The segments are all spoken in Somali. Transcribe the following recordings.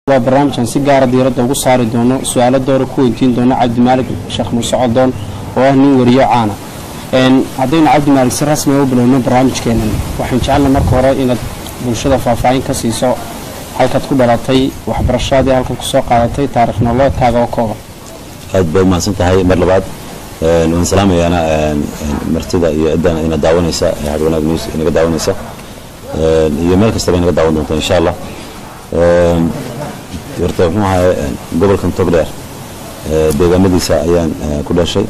waa barnaamijkan si gaara diiradda ugu saari doono su-aalo doora ku weydiin doono cabdimaalig sheekh muuse codoon oo ah nin wariyo caana haddaynu cabdimaalig si rasmiga u bilowno barnaamijkeenan waxaan jecelna marka hore inaad bulshada faahfaahin ka siiso halkaad ku dhalatay waxbarashadii halkaad kusoo qaadatay taarikh nololeedkaaga oo kooban aad bay umahadsan tahay mar labaad waan salaamayaana martida iyo ciddana ina daawanaysa hadwanaag news inaga daawanaysa iyo meel kastaba inaga daawan doonta insha allah horta muxuu ahay gobolkan togdheer deegaamadiisa ayaan ku dhashay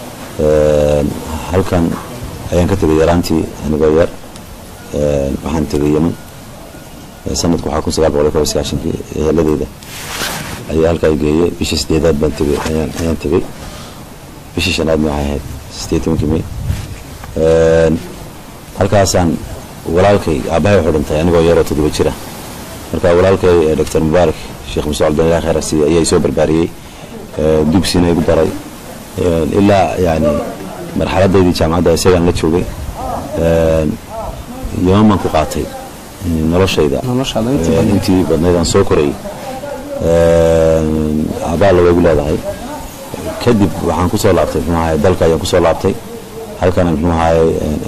halkan ayaan ka tegay yaraantii anigoo yar waxaan tegay yeman sanadku waxaa kun sagaal boqol iyo kob iyo sagaashankii eheladeyda ayaa halkaa geeyey bishii sideedaad baan tegay ayaan ayaan tegey bishii shanaadna waxay ahayd sideed tobankii may halkaasaan walaalkay aabbahay wuxuu dhintay anigoo yaroo toddoba jira marka walaalkay doctor mubaarak sheekh muuse cabdin ilah khayr asiiye ayaa isoo barbaariyey dugsiina igu daray ilaa yani marxaladaydii jaamacadda isagaan la joogay yaman baan ku qaatay noloshayda intii badnayd aan soo korayay abaalla way igu leedahay kadib waxaan kusoo laabtay mxuu ahay dalka ayaan kusoo laabtay halkana mxuu ahay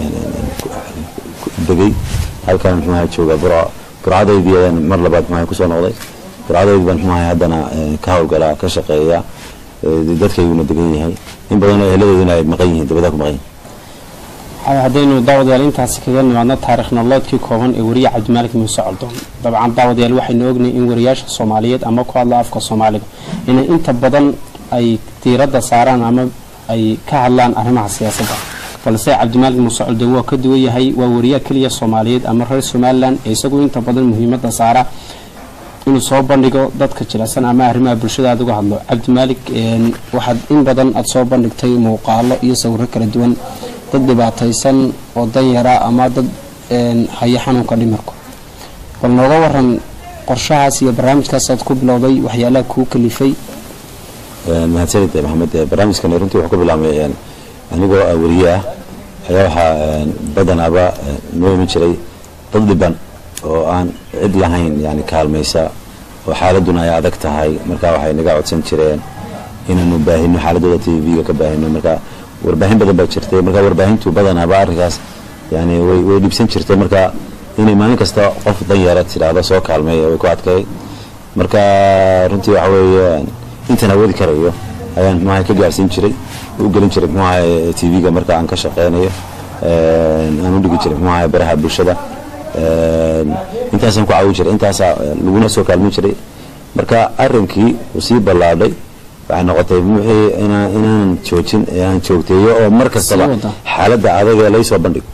degay halkana mxuu ahay jooga burco burcadaydii ayaan mar labaad mxuu ahay kusoo noqday burcadaydii baan mxuu ahay haddana ka howlgalaa ka shaqeeya dadkayguna degan yahay in badanoo eheladeeduna ay maqan yihiin dabadaa ku maqan yihin haddaynu daawadayaal intaasi kaga nimaadno taarikh nololeedkii kooban ee wariye cabdimaalig muuse coldoon dabcan daawadayaal waxaynu ognahay in wariyaasha soomaaliyeed ama ku hadla afka soomaaliga inay inta badan ay diiradda saaraan ama ay ka hadlaan arrimaha siyaasadda balse cabdimaalig muuse coldoon waa ka duwan yahay waa wariyaha keliya soomaaliyeed ama reer somalilan ee isagu inta badan muhiimadda saara inuu soo bandhigo dadka jilicsan ama arrimaha bulshada aad uga hadlo cabdimaalig waxaad in badan aada soo bandhigtay muuqaalo iyo sawiro kala duwan dad dhibaataysan oo danyara ama dad haya xanuunka dhimirku bal nooga waran qorshahaas iyo barnaamijkaas aad ku bilowday waxyaalaha kuu kalifay mahadsanid maxamed barnaamijkan runtii wuxuu ka bilaabmay anigoo wariye ah ayaa waxaa badanaaba noo iman jiray dad dhiban oo aan cid lahayn yani kaalmaysa oo xaaladuna ay adag tahay marka waxay naga codsan jireen inaanu baahino xaaladooda t v-ga ka baahino marka warbaahin badan baa jirtay marka warbaahintu badanaaba arrinkaas yani way way dhibsan jirtay marka inay maalin kasta qof danyara tidhaahdo soo kaalmay way ku adkay marka runtii waxa weeye intaan awoodi karayo ayaan mxuaha ka gaarsiin jiray u gelin jiray mxuaha t v-ga marka aan ka shaqeynayo aan u dhigi jiray mxuaha baraha bulshada intaasaan ku caawin jiray intaasaa laguna soo kaalmin jiray marka arrinkii uu sii ballaadhay waxay noqotay wixii inaanan joojin aan joogteeyo oo mar kastaba xaaladda adag ee laysoo bandhigo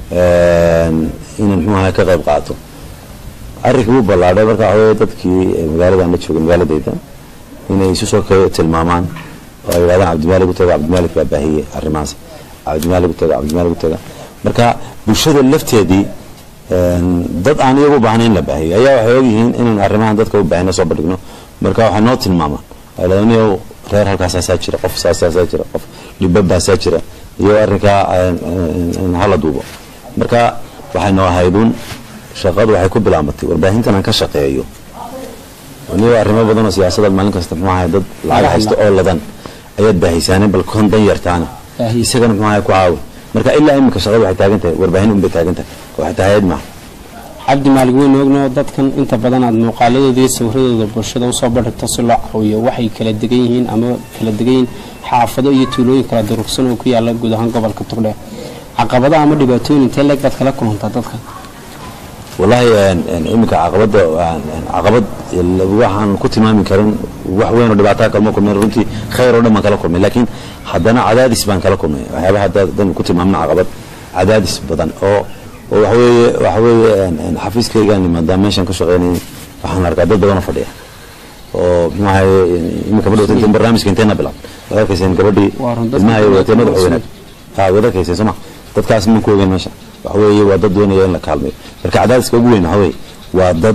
inaan mxuu ahay ka qayb qaato arrinkii wuu ballaadhay marka waxa weye dadkii magaaladaan la joogay magaaladayda inay isu soo tilmaamaan oo ay yidhahdaan cabdimaalig u taga cabdimaalig baa baahiyey arrimahaas cabdimaalig u taga cabdimaalig u taga marka bulshada lafteedii dad aan iyagu u baahnayn la baahiyo ayaa waxay ogyihiin inaan arrimahan dadka u baahina soo bandhigno marka waxay noo tilmaamaan anigo reer halkaasaasaa jira qof saasaasaa jira qof dhibabaasaa jira iyo arrinkaa hala duubo marka waxay noo ahayduun shaqadu waxay ku bilaabatay warbaahintan aan ka shaqeeyo anigo arrimo badan oo siyaasadaad maalin kasta muxuu ahay dad lacag haysta oo ladan ayaad baahisaane bal kon dan yartaana isagana muxuu ahay ku caawi marka ilaa iminka shaqadu waxay taagan tahay warbaahin unbay taagan tahay oo xitaa hay-ad maaha cabdi maalig weynu ogno dadkan inta badan aad muuqaaladooda iyo sawiradooda bulshada usoo bandhigto si loo caawiyo waxay kala degan yihiin ama kala degan yihiin xaafado iyo tuulooyin kala durugsan oo ku yaala guud ahaan gobolka tugdheer caqabada ama dhibaatooyin intee leeg baad kala kulantaa dadka wallaahi iminka caqabada caqabad waxaan ku tilmaami karin wax weyn oo dhibaataa kalma kulmay runtii khayr oo dhan baan kala kulmay laakiin haddana cadaadis baan kala kulmay waxyaabaha haddaan ku tilmaamna caqabad cadaadis badan oo oo waxaweeye waxaweeye xafiiskaygaan maadaama meeshaan ka shaqeynay waxaan arkaa dad badanoo fadhiya oo muxuu ahaye iminka madhowta intan barnaamijka inteena bilaab waad arkayseen gabadhii ilmaha watee madaxa weynaad ha waad arkayseen sooma dadkaas maan ku ogeyn meesha waxa weeye waa dad doonaya in la kaalmeeyo marka cadaadiska ugu weyn waxa weeye waa dad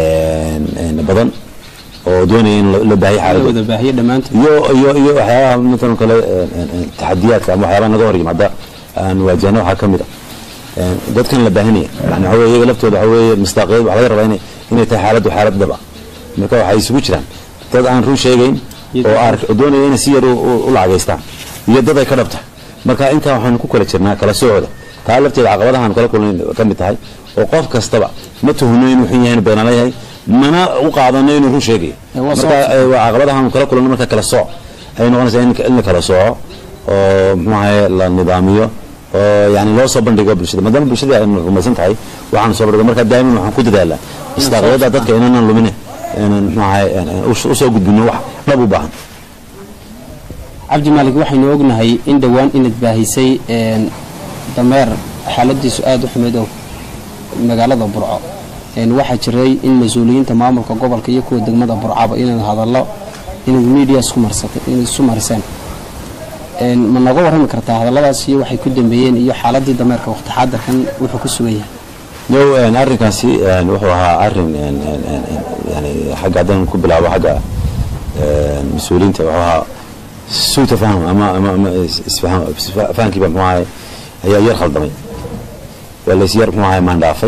badan oo doonaya in la baahiyo xaaladooda baahiyo dhammaantood iyo iyo iyo waxyaabaha matalan kale taxadiyaadka ama waxyaabaha naga hor yimaada aan waajahna waxaa ka mid ah dadkan la baahinaya yani waxa weye iyaga laftooda waxa weeye mustaqiyad waxa laga rabaa inay inay tahay xaaladdu xaalad dhab ah marka waxay isugu jiraan dad aan run sheegayn oo ark doonaya inay si yar u lacagaystaan iyo dad ay ka dhabta marka intaa waxaanu ku kala jirnaa kala socooda taa lafteeda caqabadahaan kala kulnayn ka mid tahay oo qof kastaba ma tuhno inuu xun yahay beenala yahay mana u qaadano inuu run sheegayo marka caqabadahaan kala kulano marka kala sooc ay noqonaysaa in la kala sooco oo muxuu ahaye la nidaamiyo oo yani loo soo bandhigo bulshada maadaama bulshada ay rumaysan tahay waxaan soo bandhigo marka daa'iman waxaan ku dadaalaa istaaqyada dadka inaanan lumine inaan muxuu ahaye usoo gudbino wax dhab u baahan cabdi maalik waxaynu ognahay in dhowaan inaad baahisay dameer xaaladiisu aada u xumeyd oo magaalada burco waxaa jiray in mas-uuliyiinta maamulka gobolka iyo kuwa degmada burcaba inaad hadallo inaad media isku marsatay inaad isu mariseen ma nooga warrami kartaa hadalladaas iyo waxay ku dambeeyeen iyo xaaladii dameerka waqti xaadirkan wuxuu ku sugan yahay yow arrinkaasi wuxuu ahaa arrin yani xagga haddaan ku bilaabo xagga mas-uuliyiinta wuxuu ahaa suu tafahum ama ama ama isfahankiiba muxuu ahay ayaa yar khaldamay waa lays yar muxuu ahay maandhaafay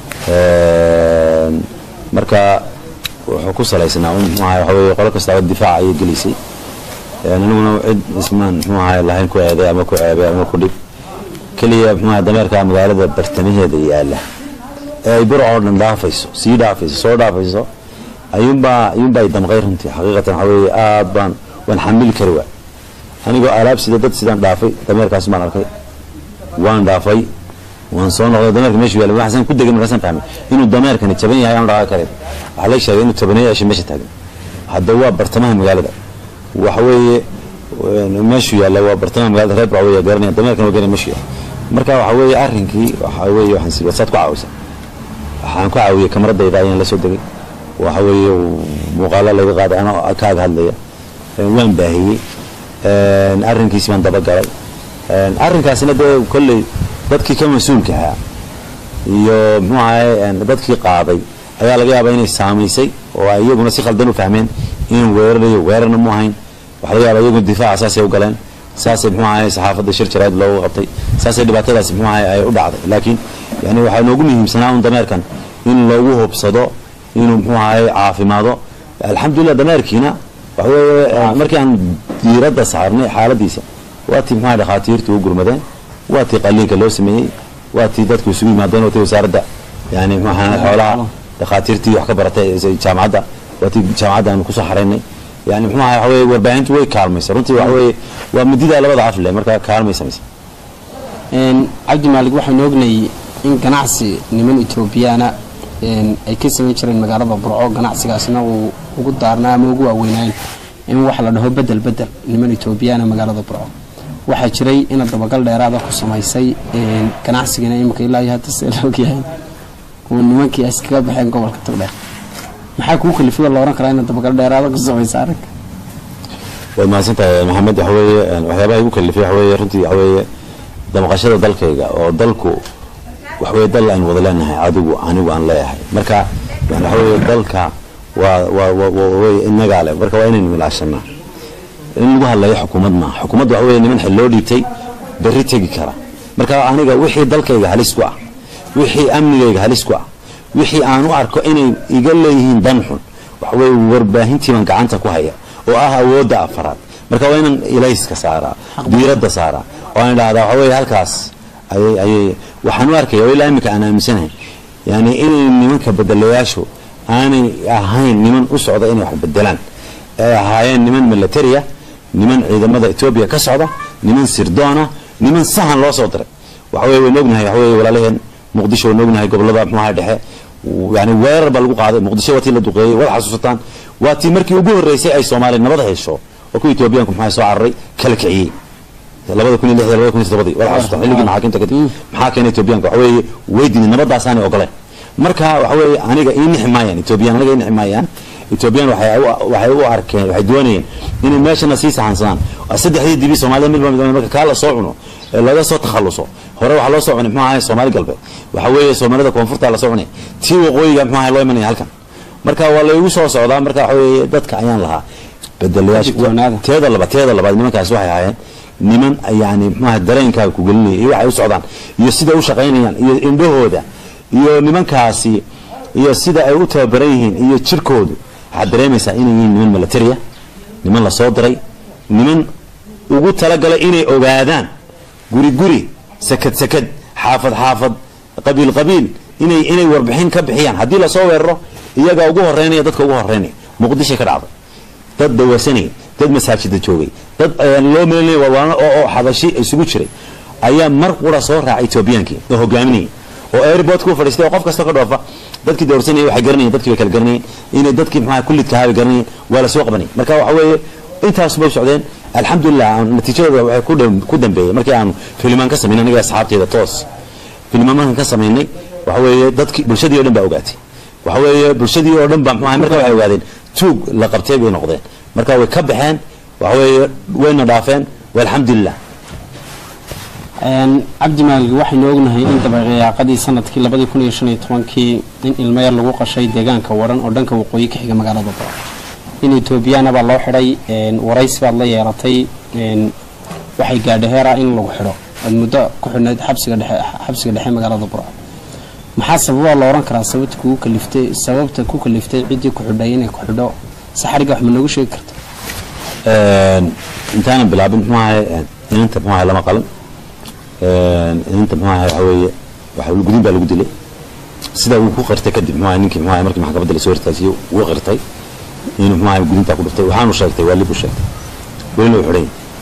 marka wuxuu ku salaysnaa un muxuu ahay waxa weeye qolo kastaaba difaac ayay gelisay aniguna cid ismaan muxuu ahay lahayn ku eeday ama ku ceebay ama ku dhib keliya muxuu ahay dameerka magaalada bartamaheeda yaala ee ay burcoo dhan dhaafayso sii dhaafayso soo dhaafayso ayuunbaa ayuunbaa ay damqay runtii xaqiiqatan waxa weeye aad baan waan xamili kari waa anigoo alaab sida dad sidaan dhaafay dameerkaas baan arkay waan dhaafay waan soo noqday dameerka meeshu yaala waxaan ku degay markaasaan fahmay inuu dameerkani jaban yahay aan dhaqaa karin waxaa lay sheegay inuu tabaneeyo asha meesha taagan hadda waa bartamaha magaalada waxa weeye meeshu yaalla waa bartamaha magaalada reer baa weya garanaya dameerkan waa garanaya meeshu yaalla marka waxa weeye arrinkii waxa weeye waxaan sii wasaad ku caawisa waxaan ku caawiyey kamaradayda ayaan la soo degay waxa weeye muuqaalo laga qaaday anoo kaaga hadlaya waan baahiyey arrinkiisi baan dabagalay arrinkaasina dee kolley dadkii ka mas-uulka ahaa iyo muxuu ahay dadkii qaaday ayaa laga yaabaa inay saamaysay oo ay iyaguna si khaldan u fahmeen inuu weerarayo weerarna mu ahayn waxaa laga yaabaa iyaguna difaaca saasay u galeen saasay muxuu ahay saxaafadda shir jaraad loogu qabtay saasay dhibaatadaasi muxuu ahay ay u dhacday laakiin yani waxaa noogu muhiimsanaa un dameerkan in loogu hubsado inuu muxuu ahay caafimaado alxamdulillah dameerkiina waxa weeye markii aan diiradda saarnay xaaladiisa waa tii muxuu ahay dhakhaatiirtu u gurmadeen waa tii qaliinka loo sameeyey waa tii dadku isugu yimaadeen waa tii wasaaradda yani muxuu ahay xoolaha dhakhaatiirtii wax ka baratay jaamacadda waa tii jaamacadda aanu kusoo xaraynay yani muxuu ahay waxa weeye warbaahintu way kaalmaysa runtii waxa weeye waa midida labada af leh marka kaalmay samaysa cabdi maalig waxaynu ognayay in ganacsi niman etoobiyaana ay ka samayn jireen magaalada burco ganacsigaasna uu ugu daarnaa ama ugu waaweynayn in wax la dhaho bedel bedel niman etoobiyaana magaalada burco waxaa jiray inaad dabagal dheeraada ku samaysay ganacsigana imika ilaa iyo hadda see la ogyahay uu nimankii ay iskaga baxeen gobolka togdheer maxaa kuu kalifiyo la oran karaa inaad dabagal dheeraada ku samaysa arrinka waad mahadsantahay maxamed waxa weeye waxyaabaha igu kalifay waxa weeye runtii waxa weeye damaqashada dalkayga oo dalku waxa weeye dal aan wada leenahay adigu anigu aan leeyahay marka yani waxa weeye dalka waa waa waa weye inagaa leh marka waa inaynu ilaashanaa in lagu hadlayo xukuumad maaha xukuumadda waxa weeye niman xil loo dhiibtay berri tegi kara marka aniga wixii dalkayga halis ku ah wixii amnigayga halis ku ah wixii aan u arko inay iga leeyihiin dan xun waxa weeye warbaahintii baan gacanta ku haya oo ah awoodda afaraad marka waa inaan ilayska saaraa diiradda saaraa oo aan idhahdaa waxa weeye halkaas ayay ayay waxaan u arkaya oo ilaa imika aan aaminsanahay yani inay nimanka bedelayaashu aanay ahayn niman u socda inay wax bedelaan ay ahaayeen niman militaria niman ciidamada etoobiya ka socda niman sirdoona niman sahan loo soo diray waxa weye waynu ognahay waxa weye walaalaheen muqdisho waynu ognahay gobolada muxuaha dhexe yani weerar baa lagu qaaday muqdisho waa tii la duqeeyey wada xasuusataan waa tii markii ugu horreysay ay soomaaliya nabad hesho oo kuwa etoobiyaanku maxaa soo cararay kala kiciyey labada kun iyo lixda labada kun iyo toddobadii wada xasuusataan xilligii maxaakiimta kadib maxaa keenay etoobiyaanka waxa weeye way diiday nabadaasaanay ogoleen marka waxa weeye aniga ii nixi maayaan etoobiyaan aniga ii nixi maayaan etoobiyaan waxay waxay u arkeen waxay doonayeen inay meeshana sii saxansadaan saddexdii dibi soomaalida midba mid marka kaa la soo cuno ee laga soo takhaluso hore waxaa loo soo cunay muxuu ahay soomaali galbeed waxa weeye soomaalida koonfurta la soo cunay tii waqooyiga muxuu ahay loo imanaya halkan marka waa laygu soo socdaa marka waxa weeye dadka ayaan lahaa bedelayaasha teeda labaad teeda labaad nimankaas waxay ahaayeen niman yani muxuu ahay dareenkaaga ku gelinaya iyo waxay u socdaan iyo sida u shaqaynayaan iyo indhahooda iyo nimankaasi iyo sida ay u tababaran yihiin iyo jirkoodu waxaad dareemaysaa inay yihiin niman militaria niman la soo diray niman ugu talagalay inay ogaadaan guri guri sakad sakad xaafad xaafad qabiil qabiil inay inay warbixin ka bixiyaan haddii lasoo weeraro iyagaa ugu horeynaya dadka ugu horeynaya muqdishay ka dhacday dad dawasanayay dad masaajida joogay dad loo meelinaya walwaano oo oo xabashi isugu jiray ayaa mar qura soo raacay etoobiyaankii oo hogaaminayay oo airport ku fadhiistay oo qof kasta ka dhoofa dadkii doorsanayay waxay garanayeen dadkii bay kala garanayeen inay dadkii maxaa kullidka ahaa bay garanayeen waa la soo qabanayay marka waxa weeye intaas bay socdeen alxamdulilah natiijadooda waxay ku dham- ku dambeeyey markii aanu filimaan ka samaynay aniga asxaabteeda toos filimaan markaan ka samaynay waxa weeye dadkii bulshadii oo dhan baa ogaatay waxa weeye bulshadii oo dhan baa muxuu ahay marka waxay ogaadeen tuug la qabtay bay noqdeen marka way ka baxeen waxa weeye wayna dhaafeen walxamdulilah cabdi maalig waxaynu ognahay in dabaqiyaaqadii sanadkii labadii kun iyo shan iyo tobankii in ilmo yar lagu qashay deegaanka waran oo dhanka waqooyi ka xiga magaalada baro in etoobiyana baa loo xidhay waraysi baad la yeelatay waxay gaadhay heera in lagu xidho aad muddo ku xidhnayd xabsiga dhexe xabsiga dhexe magaalada buro maxaa sababaa la oran karaa sababta kugu kaliftay sababta ku kaliftay ciddii ku xidhay inay ku xidho saxariga wax ma noogu sheegi karta intaanan bilaabin muxuu ahay inanta muxuu ahay lama qalan inanta muxuu ahay waxa weeye waxa gudin baa lagu dilay sidaa uu ku qirtay kadib muxuu ahay ninkii muxuu ahay markii maxkamadda la soo hortaasiyey wuu qirtay inuu muxuu ahay gudintaa ku dhuftay waxaanu sheegtay waa lib u sheegtay welina uu xidhay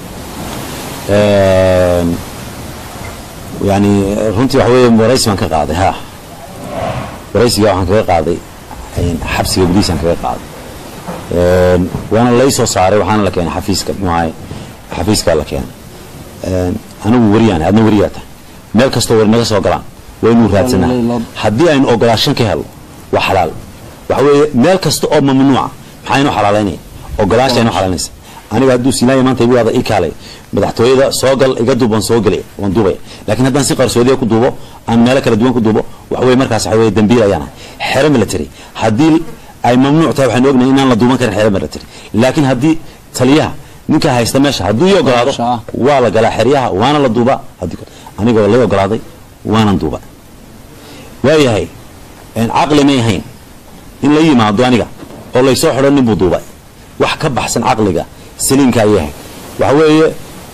yani runtii waxa weeye waraysi baan ka qaaday ha waraysiga waxaan kaga qaaday xabsiga gudihiisaan kaga qaaday waana lay soo saaray waxaana la keenay xafiiska muxuu ahay xafiiskaa la keenay anigu wariyaan adna wariyaa tahay meel kastoo war naga soo galaan waynu raadsanaa haddii aynu ogolaashan ka helo waa xalaal waxa weeye meel kasta oo mamnuuca maxaa inoo xalaalaynaya ogolaasha inoo xalaalinaysa aniga hadduu siinaaya maanta igu waada ii kaalay madaxtooyada soo gal iga duub waan soo gelaya waan duubaya laakiin haddaan si qarsoodiya ku duubo aan meelo kala duwan ku duubo waxa weye markaas waxa weye dambiil ayaan ahay xero military haddii ay mamnuuc tahay waxaynu ognahay inaan la duuban karin xero military laakiin haddii taliyaha ninka haysta meesha hadduu ii ogolaado waa la galaa xeryaha waana la duubaa haddii anigoo lay ogolaaday waanan duuba waayahay caqli may ahayn in la yimaado aniga oo laysoo xidho nin buu duubay wax ka baxsan caqliga saliimka ayay ahayd waxa weeye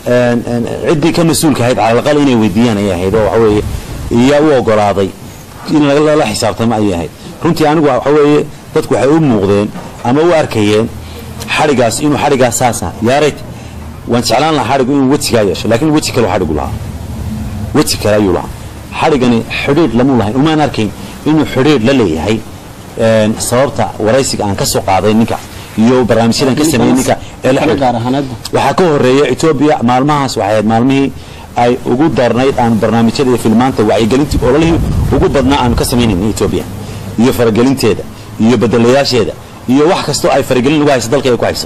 ciddii ka mas-uulka ahayd calalaqal inay weydiiyaan ayay ahayd oo waxa weeye iyaa u ogolaaday in lala xisaabtamo ayay ahayd runtii anigu waxa weeye dadku waxay u muuqdeen ama u arkayeen xadhigaas inuu xadhigaas saasa yaarayt waan jeclaan lahaa xadhigu inuu wejigaa yeesho laakiin weji kale xadhigu lahaa weji kale ayuu lahaa xadhigani xidhiidh lamuu lahayn umaan arkayn inuu xidhiidh la leeyahay sababta waraysiga aan ka soo qaaday ninka iyo barnaamijyadan ka sameeyey ninka ee la xidhiidh waxaa ka horeeya etoobiya maalmahaas waxay ahayd maalmihii ay ugu darnayd aan barnaamijyada iyo filmaanta wacyigelintii ololihii ugu badnaa aanu ka samaynayn etoobiya iyo faragelinteeda iyo bedelayaasheeda iyo wax kastoo ay faragelin ugu hayso dalka ay ku hayso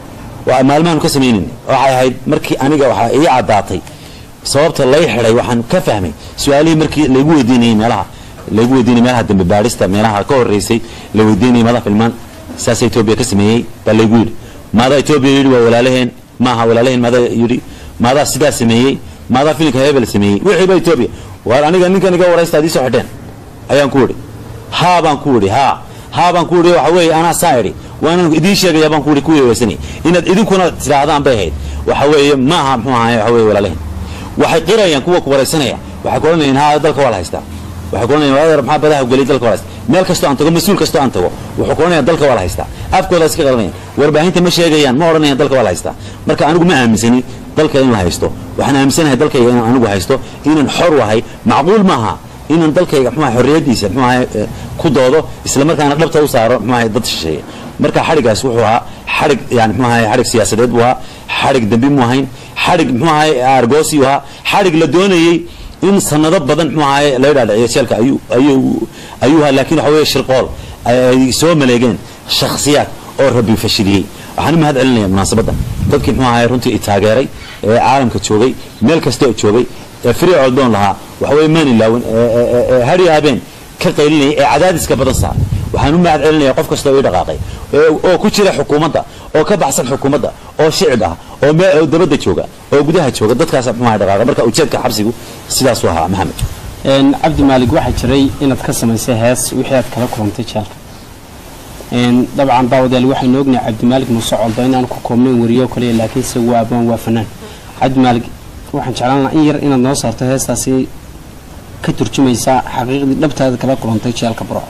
waa maalmahaanu ka samaynayn waxay ahayd markii aniga waxaa ii caddaatay sababta lay xidhay waxaan ka fahmay su-aalihii markii laygu weydiinayay meelaha laygu weydiinayay meelaha dambe baadhista meelaha ka horreysay la weydiinayay madax filmaan saasa etoobiya ka sameeyey baa laygu yidhi maadaa etoobiya yidhi waa walaalaheen maaha walaalaheen maadaa yidhi maadaa sidaa sameeyey maadaa filinka hebel sameeyey wixii ba etoobiya waar aniga ninkan iga waraysta adii soo xidheen ayaan ku idhi haa baan ku idhi haa haa baan ku idhi waxa weeye anaa saa idhi waanan idiin sheegaya baan ku idhi ku weeweysanay inaad idinkuna tidhaahdaan bay ahayd waxa weeye maaha muxuu ahaye waxa weeye walaalaheen waxay qirayaan kuwa ku waraysanaya waxay ku odhanayaan haa dalka waa la haystaa waxay ku odhanayaan waladeer maxaa badaha gelay dalka waa la haystaa meel kastoo aan tago mas-uul kastoo aan tago wuxuu ku odhanayaan dalka waa la haystaa afkooda iska qadanayaan warbaahinta ma sheegayaan ma odhanayaan dalka waa la haystaa marka anigu ma aaminsani dalka in la haysto waxaan aaminsanahay dalkayga inaan anigu haysto inaan xor wahay macquul maaha inaan dalkayga muxuu xorriyadiisa muxuu ahay ku doodo isla markaana dhabta u saaro muxuu ahay dad shisheeye marka xadhigaas wuxuu ahaa xadhig yani muxuu ahay xadhig siyaasadeed buu ahaa xadhig dambi mu ahayn xadhig muxuu ahay argoosi u ahaa xadhig la doonayey in sanado badan muxuu ahay laga dhaadhiciyo jeelka ayuu ayuu ayuu ahaa laakiin waxa weeye shirqool ay soo maleegeen shakhsiyaad oo rabbi fashiliyey waxaan u mahad celinaya munaasabadda dadkii muxuu ahay runtii i taageeray ee caalamka joogay meel kastoo joogay ee free coldoon lahaa waxa weeye maan ilaawin ee hari habeen ka qaylinaya ee cadaadiska badan saar waxaan u mahad celinaya qof kastoo ii dhaqaaqay oo ku jira xukuumadda oo ka baxsan xukuumadda oo shicib ah oo meel dabadda jooga oo gudaha jooga dadkaas muxuu ahay dhaqaaqa marka ujeedka xabsigu sidaasuu ahaa maxamed cabdi maalig waxaa jiray inaad ka samaysay hees wixii aad kala kulantay jeelka dabcan daawadayaal waxaynu ognahay cabdimaalik muuse coldo inaan ku koobnayn wariyo kaliya laakiinse waa abaan waa fanaan cabdimaalik waxaan jeclaan lahaa in yar inaad noo saarto heestaasi ka turjumaysaa xaqiiqdii dhabtaada kala kulantay jeelka burco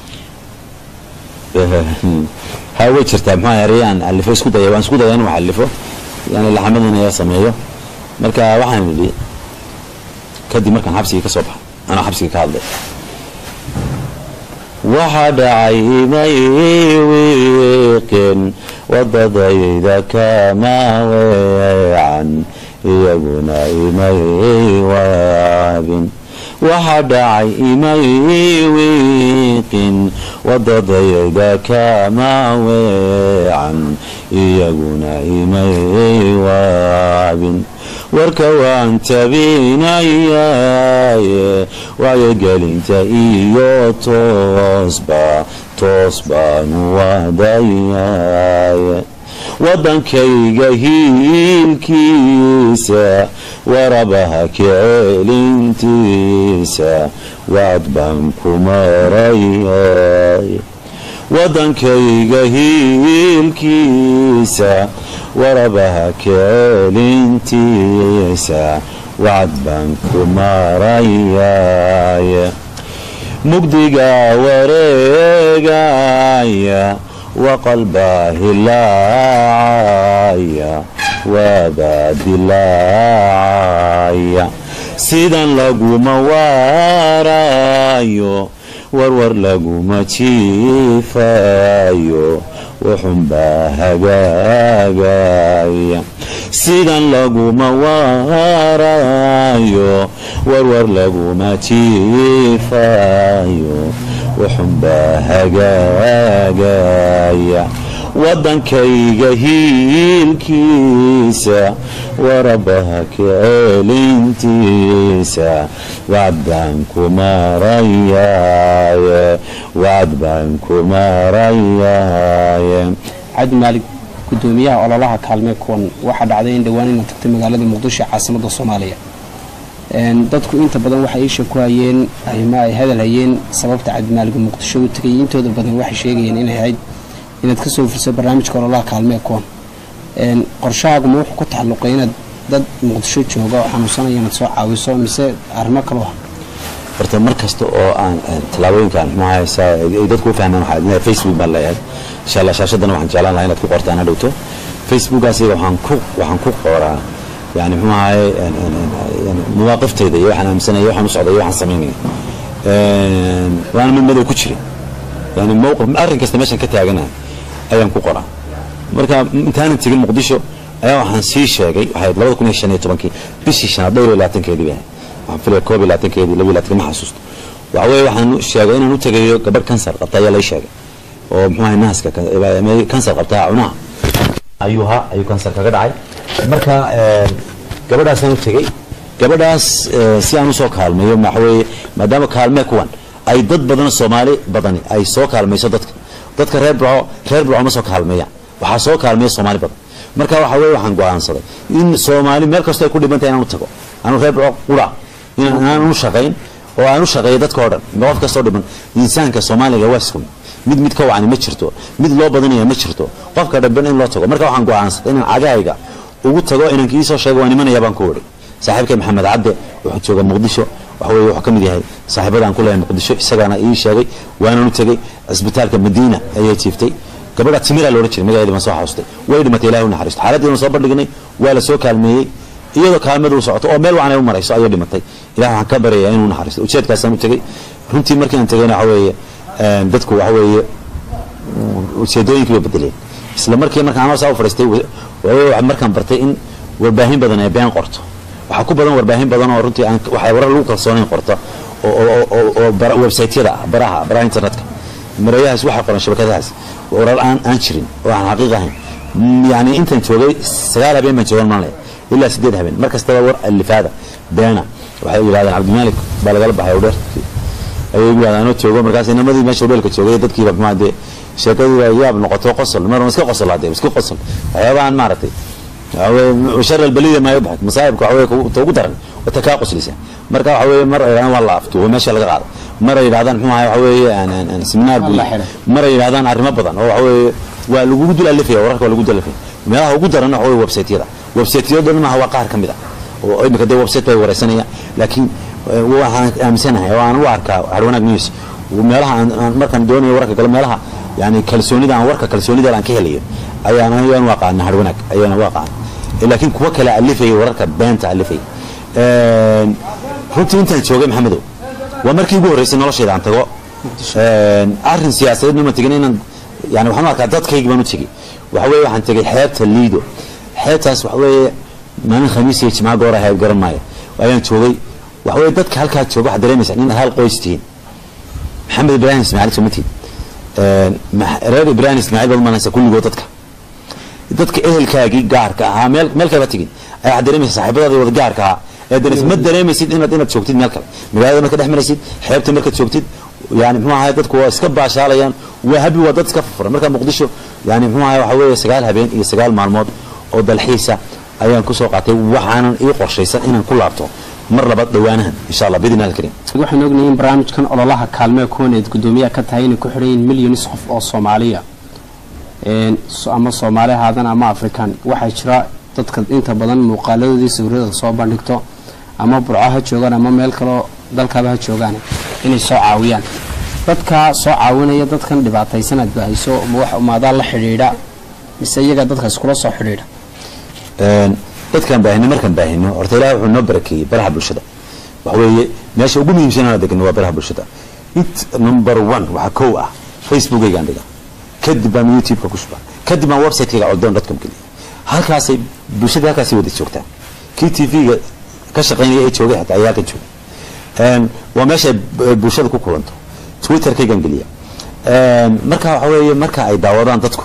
ha way jirtaa maxaa yeelay aan alifo isku daya waan isku daya inuu alifo yani laxamadan ayaa sameeyo marka waxaan idhi kadib markaan xabsigii ka soo baxay anaa xabsigii ka hadlay waxa dhacay imay wiiqin wadadayda kama weecan iyaguna imay waabin waxa dhacay imay wiiqin wadadayda kama weecan iyaguna imay waabin warka waan tabinayaaye wacyogelinta iyo toosba toos baanu wadayaaye waddankayga hiilkiisa warabaha kecelintiisa wacd baan ku marayaaye waddankayga hiilkiisa warabaha kecelintiisa wacd baan ku marayaaye mugdiga wareegaya waqalbaa hilaacaya waabaa dilaacaya sidan laguma waaraayo warwar laguma jiifayo wuxunbaa hagaagaya sidan laguma waaraayo warwar laguma jiifayo wuxunbaa hagaagaya waddankayga hiilkiisa warabaha kecelintiisa wacd baan ku marayaaye wacd baan ku marayaaye cabdimaalik gudoomiyaha ololaha kaalmee kuwan waxaa dhacday in dhowaan ina tagtay magaalada muqdisho ee caasimada soomaaliya dadku inta badan waxay iisha ku hayeen ama ay hadal hayeen sababta cabdimaalik muqdisho u tegay intooda badan waxay sheegayeen inay ahayd inaad kasoo fursa barnaamijka ololaha kaalmee kuwan qorshahaaguma wuxuu ku taxalluqay inaad dad muqdisho jooga oo xanuunsanaya inaad soo caawiso mise arrimo kale ah horta mar kasta oo aan tallaabooyinkan maxaa ay dadku u fahmaan waxaa facebook baan leeyahay insha allah shaashadana waxaan jeclaan lahaa inaad ku qortaan hadhowto facebookaasi waxaan ku waxaan ku qoraa yani muxuu ahaye mawaaqifteyda iyo waxaan aaminsanaya waxaan u socday iyo waxaan samaynaya waana mid madow ku jiray yani mowqif arrin kasta meeshan ka taaganahay ayaan ku qoraa marka intaanan tegin muqdisho ayaa waxaan sii sheegay waxay labada kun iyo shan iyo tobankii bishii shanaad dhowr iyo labaatankeedii bay ahayd waxaan filaya koob iyo labaatankeedii laba iyo labaatanka ma xasuusto waxa weeye waxaan sheegay inaan u tegayo gabadh kansar qabta ayaa lay sheegay oo muxuu ahay naaska kansar qabta cunaha ayuu ha ayuu kansar kaga dhacay marka gabadhaasaan u tegey gabadhaas si aan usoo kaalmeeyo waxa weeye maadaama kaalmee kuwan ay dad badan soomaali badani ay soo kaalmayso dadka dadka reer burco reer burco ma soo kaalmeeyaan waxaa soo kaalmeeya soomaali badan marka waxa weye waxaan go-aansaday in soomaali meel kastoo ay ku dhibantay inaan u tago anu reer burco qura inaan u shaqayn oo aan u shaqeeyo dadka oo dhan qof kastoo dhiban insaanka soomaaliga waa isku mid mid ka wacni ma jirto mid loo badanaya ma jirto qofka dhamban in loo tago marka waxaan go-aansaday inaan cagahayga ugu tago inaan kiisoo sheego waa nimanaya baan ku wari saaxiibkay maxamed cabde wuxuu jooga muqdisho waxa weye wuxuu ka mid yahay saaxiibadaan ku leeyahay muqdisho isagaana ii sheegay waanaan u tegey cisbitaalka madiina ayay jiiftay gabadha timiraa loodhan jiray magaceedi baan soo xasuustay way dhimatay ilahi u naxariisto xaaladdiina soo bandhignay waa la soo kaalmeeyey iyadoo kaalmadu u socoto oo meel wacan ay u marayso ayay dhimatay ilah waxaan ka baryayaa inuu naxariisto ujeedkaasaan u tegey runtii markii aan tegayna waxa weeye dadku waxa weeye ujeedooyinkii bay bedeleen isla markii markaan anoo saa u fadhiistay markaan bartay in warbaahin badan ay been qorto waxaa ku badan warbaahin badan oo runtii aan waxa warar lagu kalsoonayn qorta oo websaytyada ah baraha baraha internetka mareeyahaas waxaa qoran shabakadahaas warar aan aan jirin oo aan xaqiiq ahayn yani intaan joogay sagaal habeen baan joogan maan ilaa sideed habeen mar kastaba war alifaada beena waxay yidhahdeen cabdimaalik baa lagala baxay udheer ayay yidhahdeen anoo joogo markaas inamadii meesha udheelka joogay dadkiiba maxaa dee sheekadii yaab noqoto qosol mar iska qosol hadee iska qosol waxyaabahan maaragtay waxaweye shar albaliya maa yubxik masaa'ibka waxaweye ta ugu daran wata kaa qoslisa marka waxa weeye mar ay yidhahdaan waa la aftuubo meesha laga qaado mar ay yidhahdaan muxuu ahay waxa weeye seminaar buu mar ay yidhahdaan arrimo badan oo waxa weeye waa lagugu dul alifaya wararka waa lagu dul alifaya meelaha ugu daran waxa weye website-yada website-yada dhan maaha waa qaar ka mid ah oo imika dee website bay wareysanayaan laakiin waxaan aaminsanahay oo aan u arkaa harwanaag news meelaha aan markaan doonayo wararka galo meelaha yani kalsoonida aan warka kalsoonida aan ka helayo ayaan ayaan u aqaana harwanaag ayaan u aqaana laakiin kuwa kale alifaya wararka beenta alifaya runtii intaan joogay maxamedow waa markii ugu horreysay noloshayda aan tago arrin siyaasadeedna ma tegin inaan yani waxaan u arkaa dadkaygi baan u tegey waxa weeye waxaan tegay xeebta liido xeebtaas waxa weeye maalin khamiis iyo jimca goor ahayd garan maayo ayaan joogay waxa weeye dadka halkaa jooga waxaad dareemaysaa in hal qoys tihiin maxamed ibraahim ismaaciil soo ma tihin reer ibraahim ismaaciil baad umaanaysa kulligood dadka dadka ehelkaagii gaarka ahaa meel meel kaleba tegin ayaa waxaad dareemaysaa saaxiibadaadii wada gaarka ahaa ee dareemaysa ma dareemaysid inaad inaad joogtid meel kale magaalada marka dhex maraysid xeebta markaad joogtid yani muxuu ahay dadku waa iska baashaalayaan waa habi waa dad iska furfuran marka muqdisho yani muxuu ahay waxa weeye sagaal habeen iyo sagaal maalmood oo dalxiisa ayaan kusoo qaatay waxaanan ii qorshaysan inaan ku laabto mar labaad dhawaanahan insha allah bidin alkarim waxaan ognahay in barnaamijkan ololaha kaalmee kuwaneed guddoomiyaha ka tahay inay ku xidhan yihiin milyonis qof oo soomaaliya ama soomaali ahaadana ama afrikaan waxaa jira dadka inta badan muuqaaladoodii sawirada soo bandhigto ama burco ha joogaan ama meel kaleo dalkaaba ha joogaan inay soo caawiyaan dadkaa soo caawinaya dadkan dhibaataysanaad bahayso maadaa la xidhiidha mise iyaga dadka iskula soo xidhiidha dadkaan baahino markaan baahino horta ilahi wuxuu noo barakeeyey baraha bulshada waxa weeye meesha ugu muhiimsanana degno waa baraha bulshada it number one waxaa kow ah facebookaygaan dhiga kadib baan youtube-ka ku shuba kadib baan website-kayga coddoon dadkan geliya halkaasay bulshada halkaasay wada joogtaan kii t v-ga ka shaqaynaya ee joogay xataa ayaa halkan jooga waa meesha bulshada ku kulanto twitter-kaygaan geliya marka waxa weeye marka ay daawadaan dadku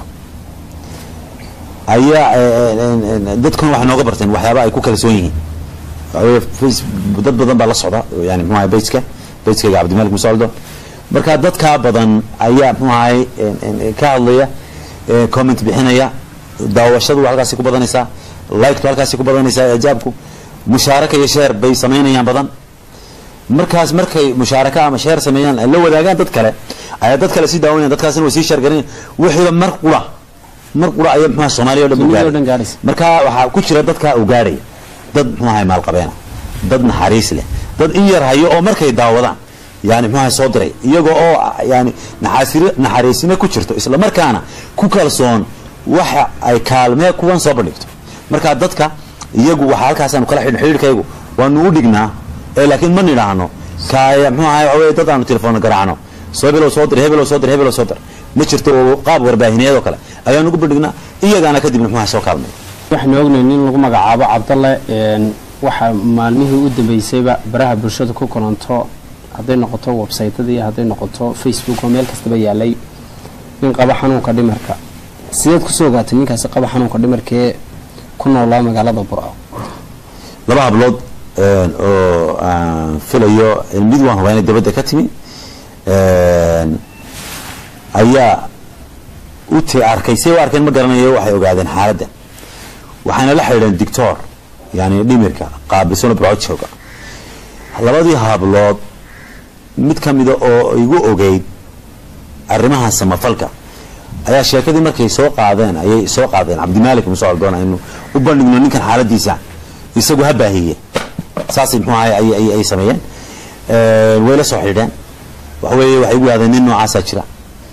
ayaa dadkuna waxay nooga barteen waxyaaba ay ku kalsoon yihiin dad badan baa la socda yani mxu ahay bayska bayskayga cabdimalik musaldo marka dadkaa badan ayaa mxu ahay ka hadlaya comment bixinaya daawashadu halkaasi ku badanaysaa liktu halkaasi ku badanaysaa ijaabku mushaaraka iyo sheer bay samaynayaan badan markaas markay mushaaraka ama sheer sameeyaan ay la wadaagaan dad kale ayaa dad kale sii daawanayan dadkaasina way sii sheergaranayan wixiiba mar qura mar qura aya mxuaha soomaliya o dhan Dunida oo u dhan gaadhay gaadhaysa. marka waxaa ku jira dadkaa u gaadhaya dad mxuu ahay maalqabeena dad naxariis leh dad in yar hayo oo markay daawadaan yani mxuu ahay soo diray iyagoo oo yani naxaasir- naxariisnimo ku jirto isla markaana ku kalsoon waxa ay kaalmee kuwan soo bandhigto marka dadka iyagu waxaa halkaasaanu kala xidhin xidhiidhkaygu waanu u dhignaa ee laakiin ma nidhaahno kaaya mxuu ahay waxa weye dad aanu telefoon garaacno soo hebelow soo dir hebelow soo dir hebelow soo dir ma jirto oo qaab warbaahineed oo kale ayaanu ugu bandhignaa iyagaana kadibna mxuu ahay soo kaalmay waxaanu ognayn in lagu magacaabo cabdalle een, waxaa maalmihii u dambeysayba baraha bulshada ku kulanto hadday noqoto websaytada iyo hadday noqoto facebook oo meel kastaba yaalay nin qaba xanuunka dhimarka sideed kusoo ogaatay ninkaasi qaba xanuunka dhimarkee ku noolaa magaalada burco laba hablood een, oo aan filayo in mid waan hubaa inay dabadda ka timi een, ayaa u t arkay say u arkeen ma garanayo waxay ogaadeen xaaladda waxayna la xidhiidheen dictor yani dhimirka qaabilsano burco jooga labadii hablood mid ka mida oo igu ogeyd arrimaha samafalka ayaa sheekadii markay soo qaadeen ayay soo qaadeen cabdimaalik muuse aldoon aynu u bandhigno ninkan xaaladiisa isagu ha baahiye saasay muxuu ahay ay, ay, ay sameeyeen Een, way la soo xidhiidheen waxa weeye waxay igu yidhahdeen nin noocaasaa jira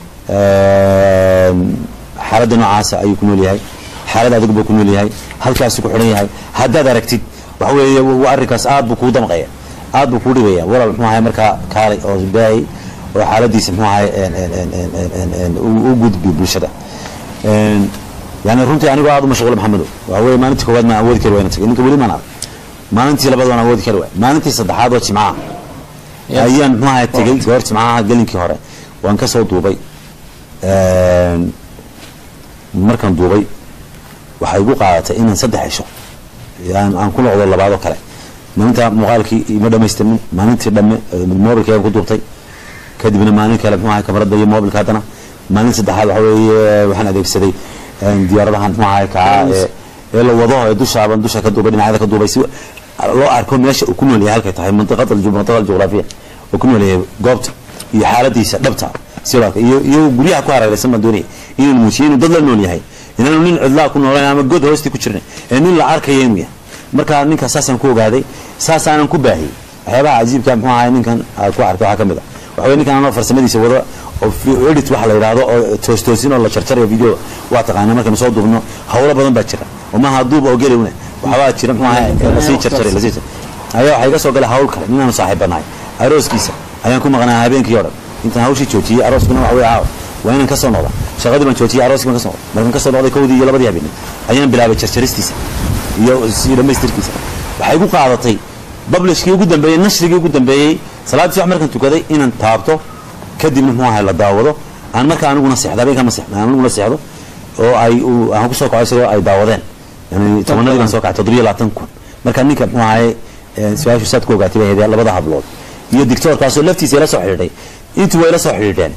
Een, xaaladda noocaasa ayuu ku nool yahay xaalad adag buu ku nool yahay halkaasuu ku xidhan yahay haddaad aragtid waxa weeye wa- arrinkaas aad buu kuu damqaya aad buu kuu dhibaya walaal muxuu ahay markaa kaalay oo baahi oo xaaladiisa muxuu ahay een, een, een, een, een, een, een, u u gudbi bulshada Een, yani runtii anigoo aad u mashquula maxamedo waxa weeye maalintii koowaad maan awoodi kari wayna tagay ninka weli maan arag maalintii labaad waan awoodi kari waay maalintii saddexaad oo jimcaha ayaan muxuu ahay tegay goor jimcaha gelinkii hore waan ka soo duubay Een, markaan duubay waxay igu qaadatay inaan saddex cisho aan aan ku noqdo labaadoo kale maalinta muuqaalkii ima dhamaystirmin maalintii dhamme mobilkayaan ku duubtay kadibna maalin kale muxuu ahay kamarada iyo mobilka haddana maalin saddexaad waxa weeye waxaan adeegsaday een, diyaaradahan muxuu ahay kaa ee ee la wado ee dushaaban dusha ka duubay dhinacyada ka duubay si loo arko meesha uu ku nool yahay halkay tahay mantiqada mantiqada juqraafiya uu ku nool yahay goobta iyo xaaladiisa dhabta sidoo iyo iyo guryaha ku hareeraysan baan doonaya inuu muujiyo inuu dad la nool yahay inaanu nin cidlaa ku noolayn ama god hoostii ku jirnay ee nin la arkaya inuu yahay marka ninka saasaan ku ogaaday saasaanan ku baahiyey waxyaabaha cajiibka muxuu ahay ninkan aad ku arkay waxaa ka mid ah waxaway ninkan anoo farsamadiisa wada oo edit waxa la yidhaahdo oo toostoosin oo la jarjarayo video waa taqaana markaynu soo duubno hawlo badan baa jira oo maaha duuba oo gelowna waxbaa jira muxuu ahay lasii jarjaray lasii ayaa waxaa iga soo galay hawl kale ninaanu saaxiibanahay arooskiisa ayaan ku maqnaa habeenkii o dhan intaan hawshii joojiyey arooskuna waxa wey caawa waa inaan ka soo noqda shaqadii baan joojiyey arooskii baan ka soo noqda markaan ka soo noqday kowdii iyo labadii habeenay ayaan bilaabay jarjaristiisa iyo si dhamaystirkiisa waxay igu qaadatay bablishkii ugu dambeeyey nashrigii ugu dambeeyey salaad subax markaan tukaday inaan taabto kadibna muxuu ahay la daawado aan markaa aniguna seexdo habeenkaa ma seexdo aan aniguna seexdo oo ay aan ku soo kaco isagoo ay daawadeen yani tobanadii baan soo kacay toddobiyo labaatan kun marka ninka muxuu ahay su-aashu saad ku ogaatay bay ahayd labada hablood iyo dictoorkaasoo laftiisa ila soo xidhiidhay intuu waa ila soo xidhiidheen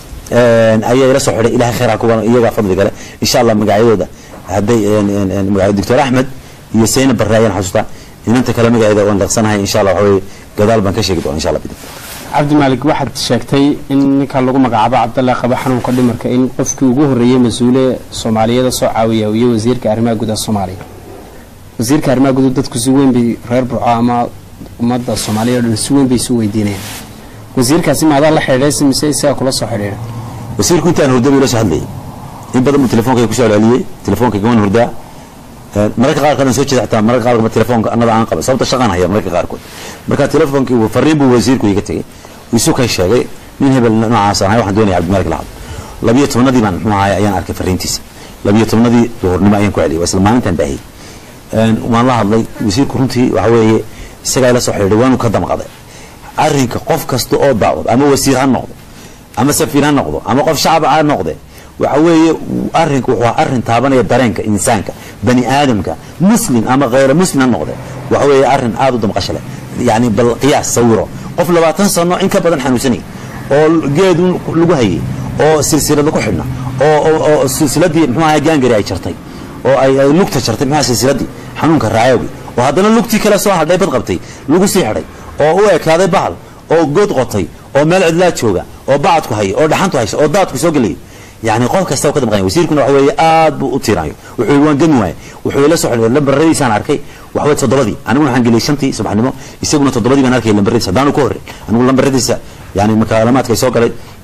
ayaa ila soo xidhay ilahay khayr ha kuga iyagaa fadli gale insha allah magacyadooda hadday magaca doctor axmed iyo sayna barre ayaan xasuustaa inanta kale magaceeda waan leeqsanahay insha allah waxa weye gadaal baan ka sheegi doona insha allah bidin cabdimaalik waxaad sheegtay in ninka lagu magacaabo cabdallah qaba xanuunka dhimarka in qofkii ugu horreeyey mas-uule soomaaliyada soo caawiya iyo wasiirka arrimaha gudaha soomaaliya wasiirka arrimaha gudaha dadku si weyn bay reer burco ama ummadda soomaaliya o dhan si weyn bay isu weydiinayaan wasiirkaasi maadaa la xidhiidhay mise isaga kula soo xidhiidha wasiirku intaan hurda buu ila soo hadlayay in badan buu telefonkayga kusoo celceliyey telefonkayga waan hurdaa mararka qaarkood aan soo jeeda xataa mararka qaarkood telefoonka annada aan qaba sababta shaqaan haya mararka qaarkood marka telefoonkii fariin buu wasiirku iga tegey isu kay sheegay nin hebel noocaas ahay waxaan doonaya cabdimalik lahad labiyo tobnadii baan muxuu ahay ayaan arkay fariintiisa labiyo tobnadii duhurnimo ayaan ku celiyay waa isla maalintaan baahiyey waan la hadlay wasiirku runtii waxa weeye isagaa ila soo xidhiidhay waanu ka damqaday arrinka qof kasta oo daawad ama wasiir ha noqdo ama safiir ha noqdo ama qof shacab ha noqde waxa weeye arrinku wuxuu arrin taabanaya dareenka insaanka bani aadamka muslim ama khayra muslim ha noqde waxa weeye arrin aad u damqasho leh yani bal qiyaas sawiro qof labaatan sano in ka badan xanuunsanay oo geed lagu hayay oo silsilada ku xidhna oo silsiladii muxuu ahay gaangari ay jartay oo ay lugta jartay muxuu silsiladii xanuunka raayowgi oo haddana lugtii kale soo hadhay bad qabtay lagu sii xidhay oo u ekaaday bahal oo good qotay oo meel cidlaa jooga oo bacadku haya oo dhaxantu haysa oo daadku soo gelayo yani qof kasta ka damqanya wasiirkuna waxa weeye aad buu u tiirayo wuxuu waan gami waaye wuxuu ila soo xidhiidhay lambaradiisaan arkay waxa weye toddobadii aniguna waxaan geliyay shantii subaxnimo isaguna toddobadii baan arkay lambaradiisa haddaanu ka horreyn anigu lambaradiisa yani makaalamaadka ay soo galay